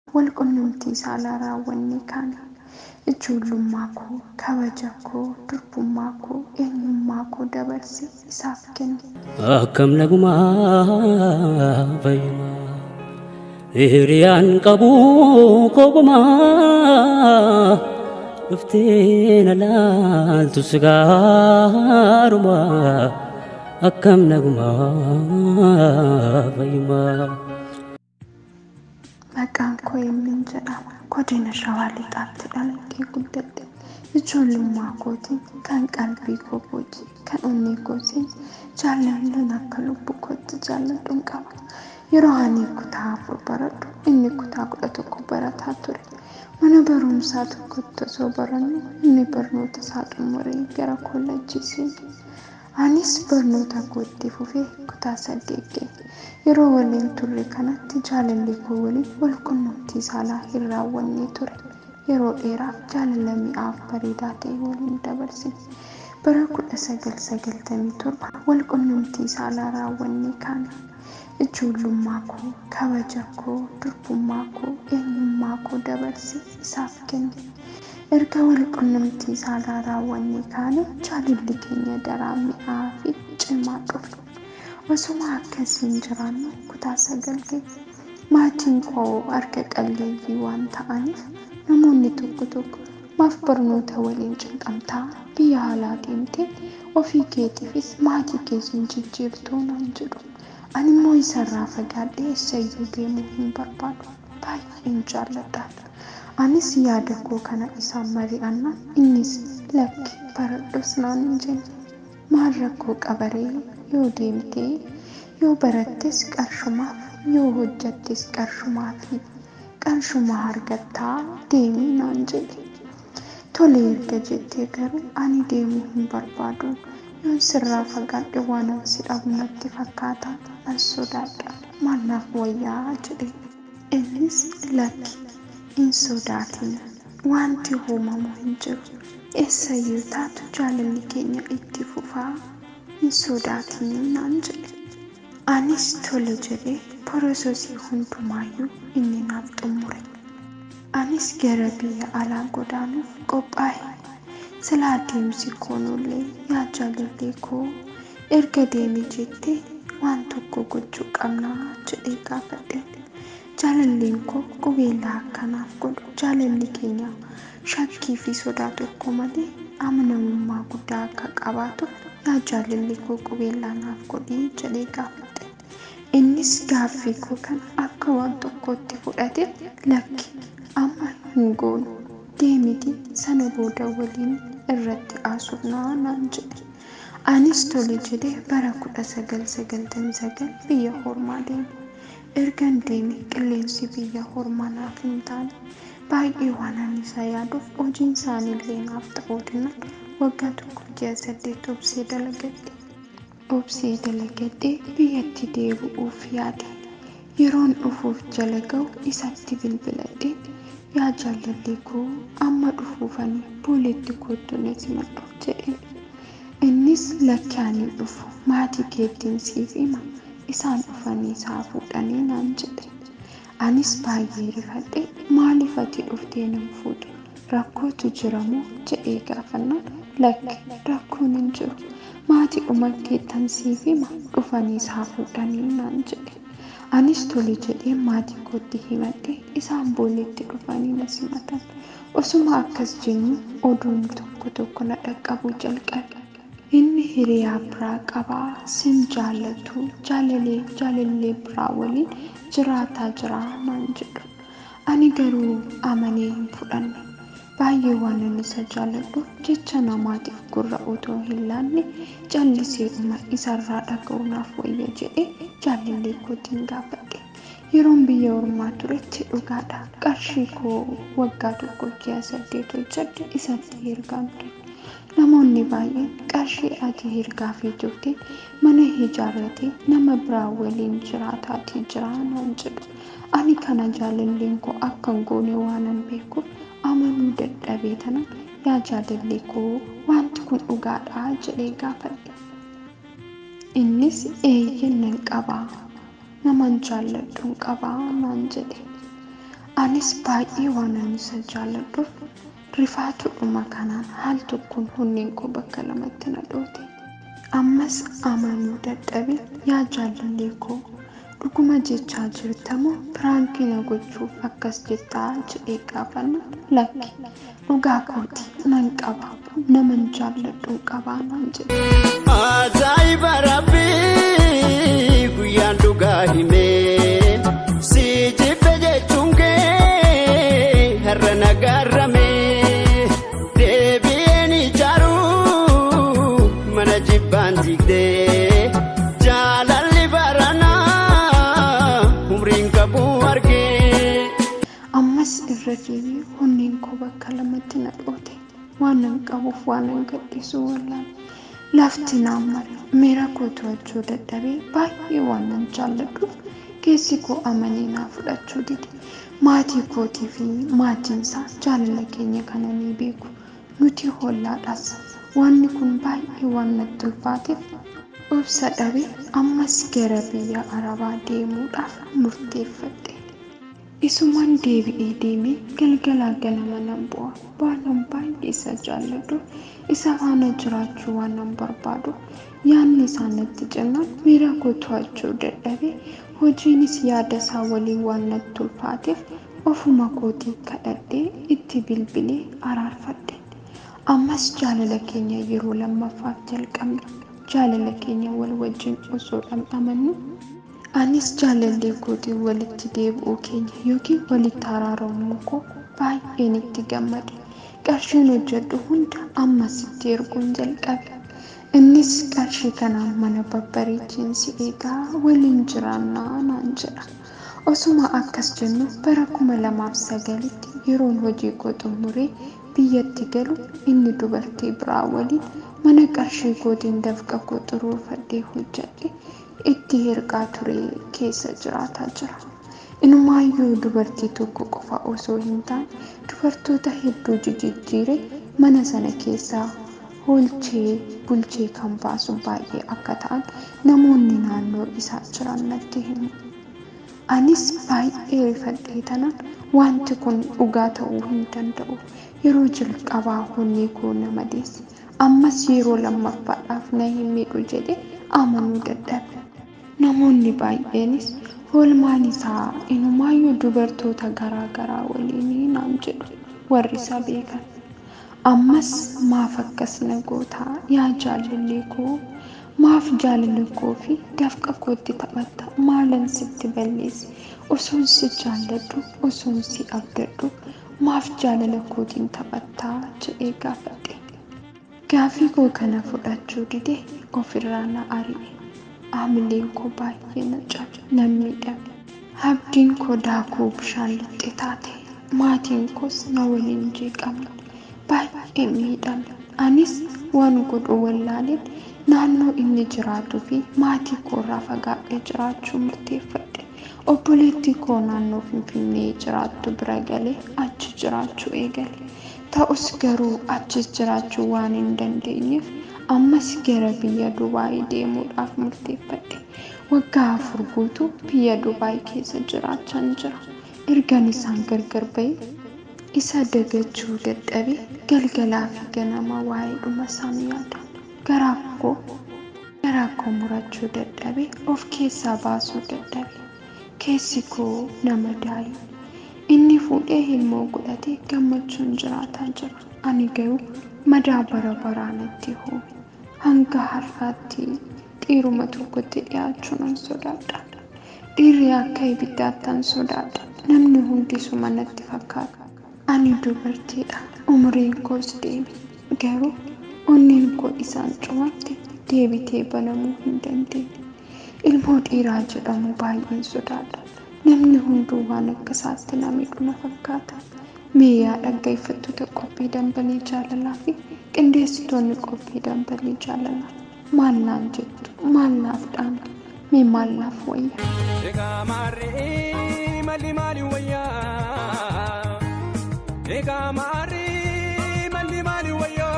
wal qunnamtii saalaa raawwanne kaane. Ijoollummaa koo, kabaja koo, durbummaa koo, eenyummaa koo dabarsee isaaf kenne. Akkam nagumaa fayyuma hiriyaan qabu kogumaa dhuftee na laaltu sigaaruma akkam nagumaa fayyuma. Maqaan koo eenyuun jedhama. Godina Shawaa Lixaatti dhaladhee guddadhe. Ijoollummaa kootiin kan qalbii koo boci, kan onnee kootiin jaalallan akka lubbuu kootti jaalladhuun qaba. Yeroo ani kutaa afur baradhu, inni kutaa kudha tokko barataa ture. Mana barumsaa tokkotti osoo barannu inni barnoota isaa xumuree gara koolleejjii seene. Anis barnoota koo itti fufee kutaa saddeet ga'e. Yeroo waliin turre kanatti jaalalli koo waliin wal qunnamtii saalaa hin raawwanne ture. Yeroo dheeraaf jaalala mi'aaf bareedaa ta'e waliin dabarsine. Bara kudha sagal sagaltamii torba wal qunnamtii saalaa raawwanne kaane. Ijoollummaa koo, kabaja koo, durbummaa koo, eenyummaa koo dabarsee isaaf kenne. Erga wal qunnamtii saalaa raawwanne kaane jaalalli keenya daran mi'aa fi cimaa dhufe. Osuma akkasiin jiraannu kutaa sagal ga'e. Maatiin koo harka qalleeyyii waan ta'aniif namoonni tokko tokko maaf barnoota waliin cinqamtaa biyya alaa deemtee ofii keetiifis maatii keetiin jijjiirtuu naan jedhu. Ani immoo isarraa fagaadhee eessayyuu deemuu hin barbaadu. Baay'een jaalladhaan. Anis yaada koo kana isaan mari'annaan innis lakki baradhus naan hin jenne. Maal rakkoo qabaree yoo deemtee yoo barattes qarshumaaf yoo hojjattes qarshumaafi qarshumaa argattaa deemii naan jedhe. Tole erga jettee garuu ani deemuu hin barbaadu. Yoon sirraa fagaadhe waan si dhabu natti fakkaata. An sodaadha. Maal naaf wayyaa jedhe. Innis lakki hin sodaatin. Wanti uumamu hin jiru. Eessayyuu taatu jaalalli keenya itti fufaa. Hin sodaatin naan jedhe. Anis tole jedhee porososii hundumaayyuu inni naaf xumure. Anis gara biyya alaa godaanuuf qophaa'e. Silaa deemsi koonullee yaa jaalallee koo erga deemi jettee waan tokko gochuu qabnaa jedhee gaafadhe. Jaalalleen koo qubeellaa akkanaaf godhu jaalalli keenya shakkii fi sodaa tokko malee amanamummaa guddaa akka qabaatuuf yaa jaalalli koo qubeellaa naaf godhii jedhee gaafadhe. Innis gaaffii koo kana akka waan tokkootti fudhate lakki amma hin goonu deemiti sana booda waliin irratti haasofnaa naan jedhe. Anis tole jedhee bara kudha sagal sagaltamii sagal biyya hormaa deeme. Ergan deeme qilleensi biyya hormaa naaf hin taane baay'ee waan ani isa yaaduuf hojiin isaaniillee naaf ta'uu dinnaan waggaa tokko ji'a saddeet obsee dalagadhe. Obsee dalagadhee biyyatti deebi'uuf yaade. Yeroon dhufuuf jala ga'u isatti bilbiladhee yaa jaalallee koo amma dhufuufanii booletti kootu na simadhu jedheen. Innis lakki ani dhufu maatii keettiin siif hima isaan dhufanii isaa fuudhanii naan jedhe. Anis baay'ee rifadhe maaliif ati dhuftee nan fuudhu rakkootu jira moo jedhee gaafannaan lakki rakkoon hin jiru maatii dhuma keettan siif hima dhufanii isaa fuudhanii naan jedhe. Anis tole jedhee maatii kootti himadhe isaan booletti dhufanii na simatan. Osuma akkas jennu oduun tokko tokko na dhaqqabuu jalqabe. Inni hiriyaa biraa qabaa sin jaallatu jaalalee jaalallee biraa waliin jiraataa jira naan jedhu. Ani garuu amanee hin fudhanne. Baay'ee waan ani isa jaalladhuuf jecha namaatiif gurra otoo hin laanne calliseedhuma isarraa dhaga'uu naaf wayya jedhee jaalallee kootiin gaafadhe. Yeroon biyya ormaa turetti dhugaadha. Qarshii koo waggaa tokko ji'a saddeet hojjedhe isatti ergaan ture. Namoonni baay'een qarshii ati hirgaafii jirte mana ijaarratee nama biraa waliin jiraataatii jira naan jedhu. Ani kana jaalalleen koo akka hin goone waanan beekuuf amanuu dadhabee tanan yaa jaalallee koo wanti kun dhugaadha jedhee gaafadhe. Innis eeyyeen nan qabaa naman jaalladhuun qabaa naan jedhe. Anis baay'ee waan ani isa jaalladhuuf rifaatuudhuma kanaan haal tokkoon hunniin koo bakka lamatti na dhoote. Ammas amanuu dadhabe yaa jaalallee koo dhuguma jechaa jirtamoo piraankii na gochuuf akkas jettaa jedhee gaafanna lakki dhugaa kooti nan qaba naman jaalladhu qabaa naan jedhe. Ajaa'iba rabbii guyyaan dhugaa himee si jibbe jechuun kee har'a nagaarrame deebi'een ijaaru mana jibbaan jigdee jaalalli baranaa umriin qabu argee. Ammas irra deebi'ee hunniin koo bakka lamatti na dhoote waan nan qabuuf waan nan gadhiisu wallaan. Lafti naan mara miira koo to'achuu dadhabee baay'ee waan nan jaalladhuuf keessi koo amanee naa fudhachuu dide. Maatii kootii fi maatiin isaa jaalala keenya kana ni beeku. Nuti hollaadhaas wanni kun baay'ee waan natti ulfaateef obsa dhabee ammas gara biyya Arabaa deemuudhaaf murteeffadhe. Isumaan deebi'ee deemee galgalaa ganama nan bu'a. Waanan baay'ee isa jaalladhu isa faana jiraachuu waan nan barbaadu yaadni isaa natti cimaan miira koo to'achuu dadhabee hojiinis yaada isaa waliin waan natti ulfaateef ofuma kootii kadhadhee itti bilbilee araarfadhe. Ammas jaalala keenya yeroo lammaffaaf jalqabna. Jaalala keenya wal wajjin osoo dhamdhamannu Anis jaalallee kootiin walitti deebi'uu keenya yookiin walitti araaramuu koo baay'een itti gammade. Qarshiin hojjedhu hunda ammasitti erguun jalqabe. Innis qarshii kanaan mana babbareechiin si eegaa waliin jiraannaa naan jedha. Osuma akkas jennu bara kuma lamaaf sagalitti yeroon hojii koo xumuree biyyatti galu inni dubartii biraa waliin mana qarshii kootiin dafqa koo xuruurfadhee hojjedhe itti hirqaa ture keessa jiraataa jira. Inumaayyuu dubartii tokko qofa osoo hin taane dubartoota hedduu jijjiiree mana sana keessaa oolchee bulchee kan baasu baay'ee akka ta'an namoonni naannoo isaa jiran natti himu. Anis baay'ee rifadhee tanaan wanti kun dhugaa ta'uu hin danda'u. Yeroo jalqabaa honni koo na madeesse. Ammas yeroo lammaffaadhaaf na hin miidhu jedhee amanuu dadhabe. Namoonni baay'eenis oolmaan isaa inumaayyuu dubartoota garaa garaa waliin naan jedhu warri isa beekan. Ammas maaf akkas na gootaa yaa jaalallee koo maaf jaalala koo fi dafqa kootti taphatta maalan sitti balleesse osoon si jaalladhu osoon si abdadhu maaf jaalala kootiin taphattaa jedhee gaafadhe. Gaafii koo kana fudhachuu didee ofirraa na ari'e. Haamileen koo baay'ee na cabe nan miidhame. Abdiin koo daakuu bishaan lixxe taate. Maatiin koos na waliin jeeqaman. Baay'ee miidhame. Anis waan godhu wallaaleen naannoo inni jiraatuu fi maatii koorraa fagaadhee jiraachuu murteeffadhe. Obboleettii koo naannoo Finfinnee jiraattu bira galee achi jiraachuu eegale. Ta'us garuu achis jiraachuu waan hin dandeenyeef ammas gara biyya Dubaayii deemuudhaaf murteeffadhe. Waggaa afur guutuu biyya Dubaayii keessa jiraachaan jira. Ergan isaan gargar bahee isa dagachuu dadhabee galgalaa fi ganama waa'ee dhuma isaanii yaada. Garaa koo garaa koo murachuu dadhabee of keessaa baasuu dadhabe. Keessi koo nama daayu. Inni fuudhee ilmoo godhatee gammachuun jiraataa jira. Ani garuu madaa bara baraa natti hoome. Hanga har'aatti dhiiruma tokkotti dhiyaachuu nan sodaadha. Dhiirri akka ibiddaattan sodaadha. Namni hundisuma natti fakkaata. Ani dubartiidha. Umriin koos deeme. Garuu onneen koo isaan cufamte deebitee banamuu hin dandeenye. Ilmoo dhiiraa jedhamu baay'een sodaadha. Namni hunduu waan akka isaatti na miidhu na fakkaata. Mee yaa dhaggeeffattoota qophii dambalii jaalalaa fi qindeessitoonni qophii dambalii jaalalaa maal naan jettu maal naaf dhaamtu mee maal naaf wayya. Egaa maarree malli maali wayyaa? Egaa maarree malli maali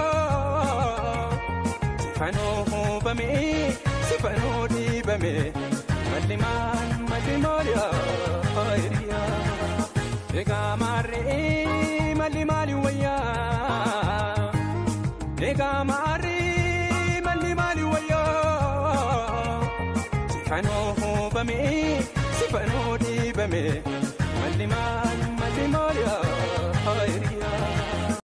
wayyaa? Sifanoo hoobamee sifanoo dhiibamee malli maal malli maali yaa? Egaa maarree malli maali wayyaa? Egaa maarree malli maali wayyaa? Sifanoo hoobame sifanoo dhiibame malli maali?